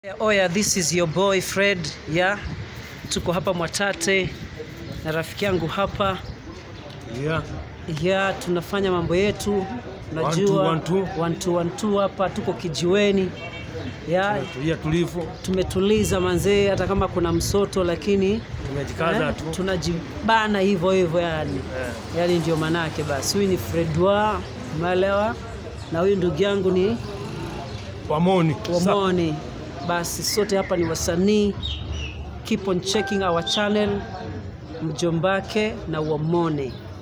Oya, this is your boy Fred yeah. Tuko hapa Mwatate na rafiki yangu hapa Yeah. yeah, tunafanya mambo yetu One, two, unajua one, two. one, two, one, two hapa tuko kijiweni yeah. Tulia tulivu, Tumetuliza manzee, hata kama kuna msoto lakini tumejikaza eh, tu. tunajibana hivyo hivyo yani Eh, yani ndio manake basi. Huyu ni Fredwa umeelewa, na huyu ndugu yangu ni Wamoni. Sa- Wamoni. Basi sote hapa ni wasanii, keep on checking our channel Mjombake na Wamoni.